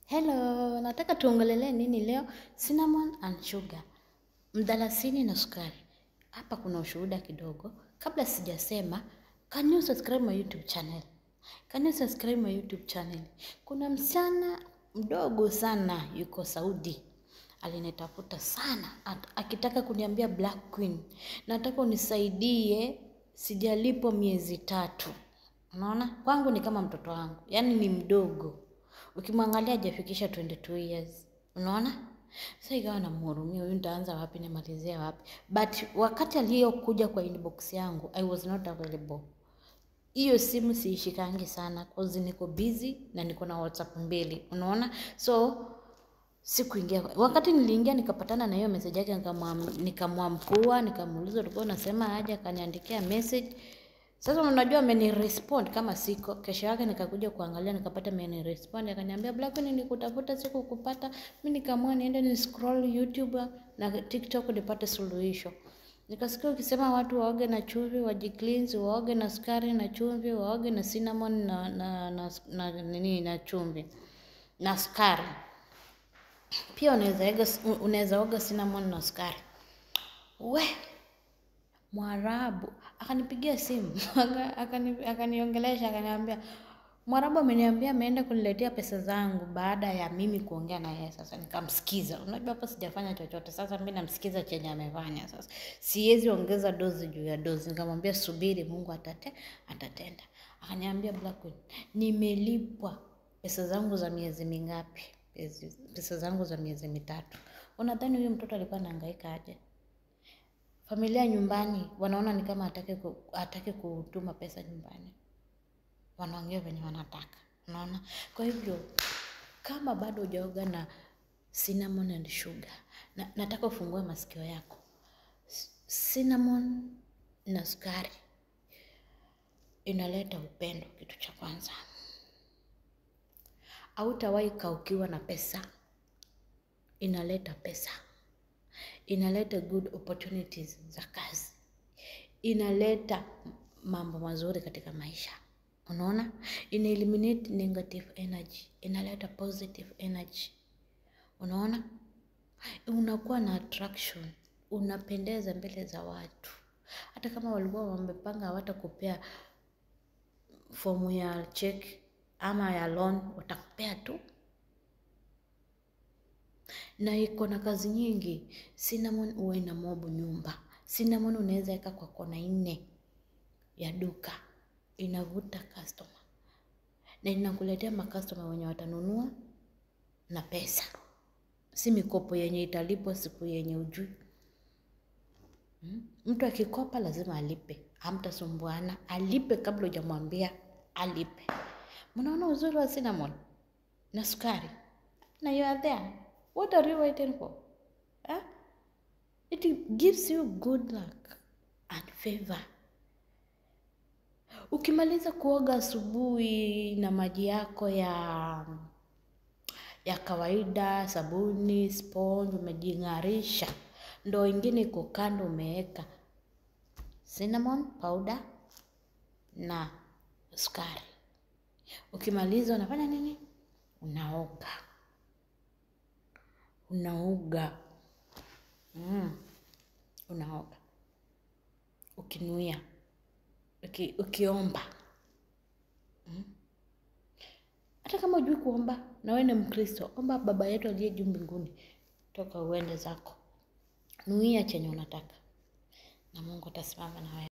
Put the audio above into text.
Hello, nataka tuongelelee nini leo? Cinnamon and sugar, mdalasini na sukari. Hapa kuna ushuhuda kidogo. Kabla sijasema, can you subscribe my YouTube channel? Can you subscribe my YouTube channel? Kuna msichana mdogo sana yuko Saudi alinitafuta sana at, akitaka kuniambia Black Queen, nataka unisaidie, sijalipo miezi tatu. Unaona, kwangu ni kama mtoto wangu, yaani ni mdogo ukimwangalia hajafikisha 22 years unaona sasa ikawa namhurumia huyu nitaanza wapi nimalizia wapi but wakati aliyokuja kwa inbox yangu i was not available hiyo simu siishikangi sana cause niko busy na niko na whatsapp mbili unaona so sikuingia wakati niliingia nikapatana na hiyo message yake nikamwamkua nikamuuliza ulikuwa unasema aje akaniandikia message sasa unajua amenirespond kama siko. Kesho yake nikakuja kuangalia nikapata amenirespond akaniambia Black Queen nikutafuta siku kupata. Mimi nikaamua niende ni scroll YouTube na TikTok nipate suluhisho. Nikasikia ukisema watu waoge na chumvi, wajicleanse, waoge na sukari na chumvi, waoge na cinnamon na na na, na, nini na chumvi na sukari. Pia unaweza unaweza oga cinnamon na sukari. We, Mwarabu akanipigia simu akani, akaniongelesha akaniambia, Mwarabu ameniambia ameenda kuniletea pesa zangu baada ya mimi kuongea na yeye. Sasa nikamsikiza, unajua hapa sijafanya chochote. Sasa mimi namsikiza chenye amefanya. Sasa siwezi ongeza dozi juu ya dozi. Nikamwambia subiri, Mungu atate, atatenda. Akaniambia Black Queen, nimelipwa pesa zangu za miezi mingapi? Pesa zangu za miezi mitatu. Unadhani huyu mtoto alikuwa anahangaika aje? familia nyumbani wanaona ni kama hataki ku, hataki kutuma pesa nyumbani, wanaongea venye wanataka, unaona. Kwa hivyo kama bado hujaoga na cinnamon and sugar, na, nataka ufungue masikio yako. Cinnamon na sukari inaleta upendo, kitu cha kwanza. Hautawahi kaukiwa na pesa, inaleta pesa inaleta good opportunities za kazi, inaleta mambo mazuri katika maisha. Unaona, ina eliminate negative energy, inaleta positive energy. Unaona, unakuwa na attraction, unapendeza mbele za watu. Hata kama walikuwa wamepanga hawatakupea fomu ya check ama ya loan, watakupea tu na iko na kazi nyingi. Cinnamon huwa ina mobu nyumba. Cinnamon unaweza weka kwa kona nne ya duka, inavuta customer na inakuletea makastoma wenye watanunua na pesa, si mikopo yenye italipwa siku yenye ujui. Hmm? Mtu akikopa lazima alipe, hamtasumbuana, alipe kabla hujamwambia alipe. Mnaona uzuri wa cinnamon na sukari, na you are there What are you waiting for? Huh? It gives you good luck and favor. Ukimaliza kuoga asubuhi na maji yako ya ya kawaida, sabuni, sponge, umejing'arisha, ndoo ingine iko kando, umeweka cinnamon powder na sukari. Ukimaliza unafanya nini? Unaoga unaoga mm. Unaoga ukinuia uki, ukiomba mm. Hata kama ujui kuomba na wewe ni Mkristo, omba Baba yetu aliye juu mbinguni, toka uende zako, nuia chenye unataka na Mungu atasimama na wewe.